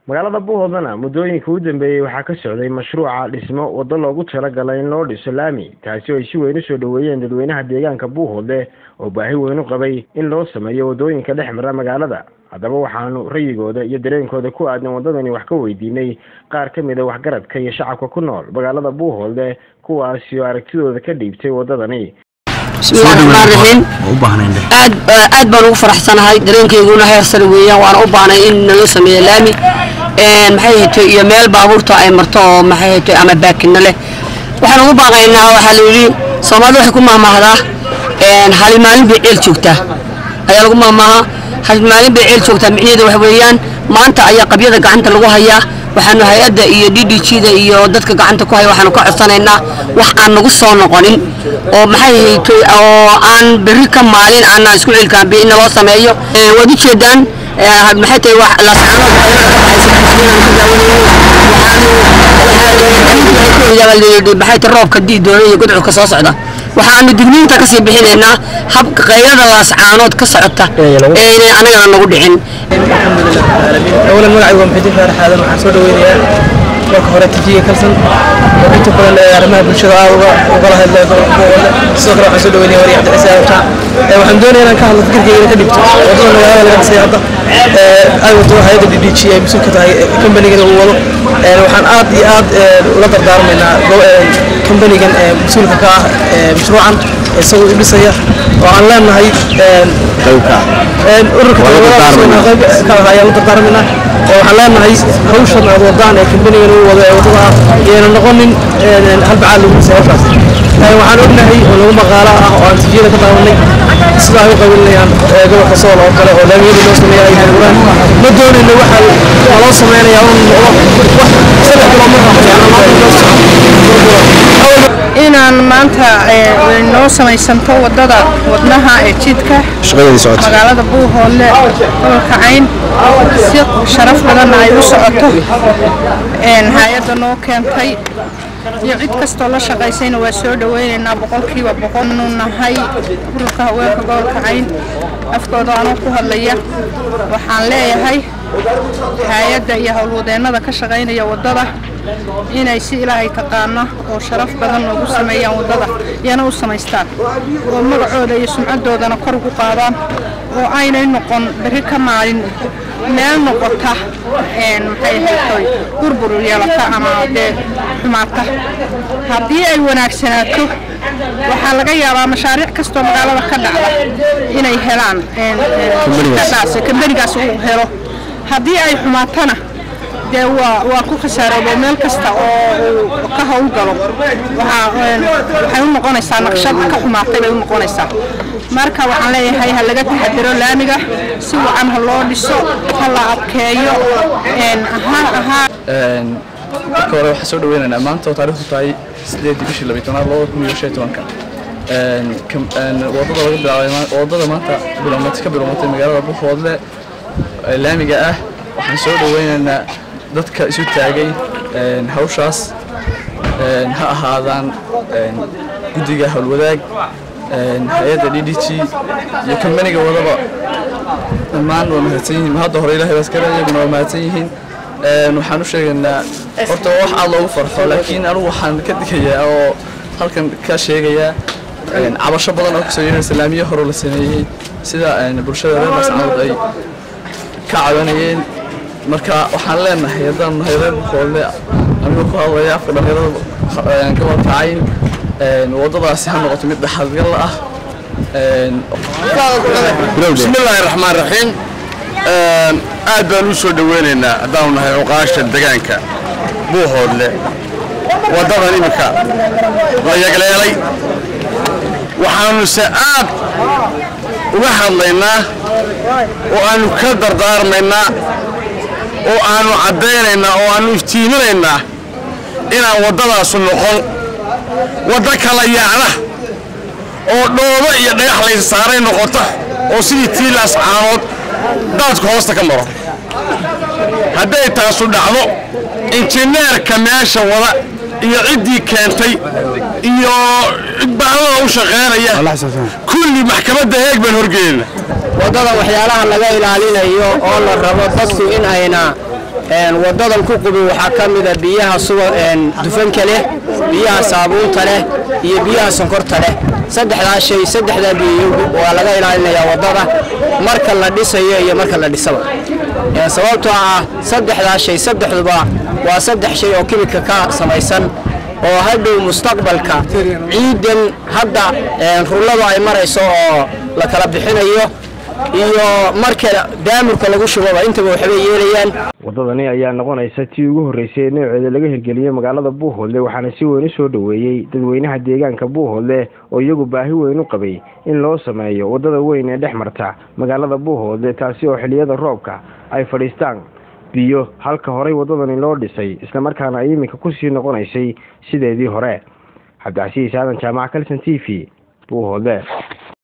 magaalada buuhoodana muddooyinka u dambeeyey waxaa ka socday mashruuca dhismo waddo loogu talagalay in loo dhiso laami taasi oo ay si weyn usoo dhoweeyeen dadweynaha deegaanka buuhoodle oo baahi weyn u qabay in loo sameeyo waddooyinka dhex mara magaalada haddaba waxaanu rayigooda iyo dareenkooda ku aadan waddadani wax ka weydiinay qaar ka mid a waxgaradka iyo shacabka ku nool magaalada buuhoodle kuwaasi oo aragtidooda ka dhiibtay waddadani bismillahi raxmaan raxiim aad aad baan ugu faraxsanahay dareenkeyguna heer sare weeyaan waana u baahnay in naloo sameeyo laami maxay hayto iyo meel baabuurta ay marto oo maxay hayto ama baakina leh waxaan ugu baaqaynaa waxaa la yidhi soomaalida waxay ku mahmahdaa hali maalin bay ceel joogtaa ayaa lagu mahmaahaa hali maalin bay ceel joogtaa micnaheedu waxa weeyaan maanta ayaa qabyada gacanta lagu hayaa waxaanu hay-adda iyo d d g da iyo dadka gacanta ku haya waxaanu ka codsanaynaa wax aan nagu soo noqonin oo maxay haytay oo aan berri ka maalin aanaan isku celkaanbi in naloo sameeyo waad ujeedaan maxay tahay wax lasaanood maxay tahay roobka diidoona iyo gudcurka soo socda waxaanu digniinta kasii bixinaynaa habka qaylada laascaanood ka socota ee inay anagana nagu dhicin أولا magacay waa maxamed faarax aadan waxaan soo dhaweynayaa marka hore tijiga kalsan oo inta badan ee arrimaha bulshada aad uga ugala hadlay sidoo kale waxaan soo dhaweynayaa wariye cabdi ciise awta waxaan doonayaa inaan ka hadlo fikirkayga ka dhibto wadada magaalada laga dhisay hadda ay wato hay'adda d d g ay mas-uul ka tahay kambanigana uu wado waxaan aad iyo aad ula dardaarmaynaa kambanigan mas-uulka ka ah mashruucan isagoo u dhisaya oo aan leenahay ururka ayaan u dardaarmaynaa waxaan leenahay hawshan aad wadaan ee kambanigan uu wado ee wadada ah iyayna noqonin halbacaad lagu dhisay hawshaas waxaan ognahay oo lagu maqaalo ah oo aan tijiyada ka daawanay sida ay u qabilinayaan gobolka sool oo kale oo laamiyada loo sameeya ay burburaan ma doonayno waxa loo sameynayaa un noqdo wax saddex kilomitr inaan maanta noo samaysanto wadada wadnaha ee jidka magaalada buuhoodle gobolka cayn si sharaf badanna ay u socoto hay-adda noo keentay iyo cid kastoo la shaqaysayna waa soo dhaweynaynaa boqolkiiba boqolnu nahay ururka haweenka gobolka cayn afkooda anoo ku hadlaya waxaan leeyahay hay-adda iyo howlwadeennada ka shaqaynaya waddada inay si ilaahay taqaano oo sharaf badan noogu sameeyaan waddada iyana u samaystaan oo magacooda iyo sumcadoodana kor ugu qaadaan oo aynay noqon berri ka maalin meel noqota maxay haytoy burbur yeelata ama dee xumaata haddii ay wanaagsanaato waxaa laga yaabaa mashaariic kastoo magaalada ka dhacda inay helaan kambanigaas uu helo haddii ay xumaatana dee waa waa ku khasaaroobo meel kasta oo uu ka howlgalo waxay u noqonaysaa naqshad ka xumaatay bay u noqonaysaa marka waxaan leeyahay ha laga taxadiro laamiga si wacan ha loo dhiso ha la adkeeyo marka hore waxaan soo dhaweynaynaa maanta oo taariikhdu tahay sideedii bishii labiyi tobnaad labada kun iyo shan iyo tobanka wadada laga bilaabay wadada maanta bilowmatay ka bilowmatay magaalada buuhoodle laamiga ah waxaan soo dhaweynaynaa dadka isu taagay hawshaas ha ahaadaan guddiga howlwadaag hay-adda d d g iyo kambaniga wadaba dhammaan waa mahadsan yihiin hadda hore ilahay baa iskale iyaguna waa mahadsan yihiin waxaan u sheegaynaa horta waa wax aad loogu farxo laakiin anigu waxaan ka digayaa oo halkan ka sheegayaa cabasho badan oo kasoo yeeraysa laamiyo hore la sameeyey sida bulshada reer mascaanood ay ka cabanayeen marka waxaan leenahay haddaan nahay reer bukoodle anigoo ku hadlaya afka dhalinyarada gobolka cayn waddadaasi ha noqoto mid dhexalgal ah bismillaahi raxmaan raxiim aad baan u soo dhoweynaynaa haddaanu nahay cuqaasha degaanka buuhoodle waddadan iminka la yagleelay waxaanuse aad uga hadlaynaa oo aannu ka dardaarmaynaa oo aannu caddaynaynaa oo aannu iftiiminaynaa inaan waddadaasu noqon waddo kala yaacda oo dhoobo iyo dhagax laysa saaray noqota oo sidii tiilaas caanood daadku hoosta ka maro hadday taasu dhacdo injineerka meesha wada iyo ciddii keentay iyo cidbaanada u shaqaynaya kulli maxkamadda heeg baan horgeynayna waddada waxyaalaha laga ilaalinayo oo la rabo dadku in ayna wadadan ku qubin waxaa ka mida biyaha suba dufanka leh biyaha saabuunta leh iyo biyaha sonkorta leh saddexdaa shay saddexdaa biyo waa laga ilaalinayaa wadada marka la dhisayo iyo marka la dhisaba sababtoo ah saddexdaa shay saddexduba waa saddex shay oo kimika ka samaysan oo hadhow mustaqbalka ciidan hadda rulladu ay marayso oo la kala bixinayo iyo marka daamurka lagu shubaba intaba waxbay yeelayaan waddadani ayaa noqonaysa tii ugu horreysay ee nooceeda laga hirgeliyey magaalada buuhoodle waxaana si weyn u soo dhoweeyey dadweynaha deegaanka buuhoodle oo iyagu baahi weyn u qabay in loo sameeyo waddada weyn ee dhex marta magaalada buuhoodle taasi oo xiliyada roobka ay fadhiistaan biyo halka horey waddadani loo dhisay islamarkaana ay iminka kusii noqonaysay sideedii hore cabdicasiis aadan jaamaca kalson t v buuhoodle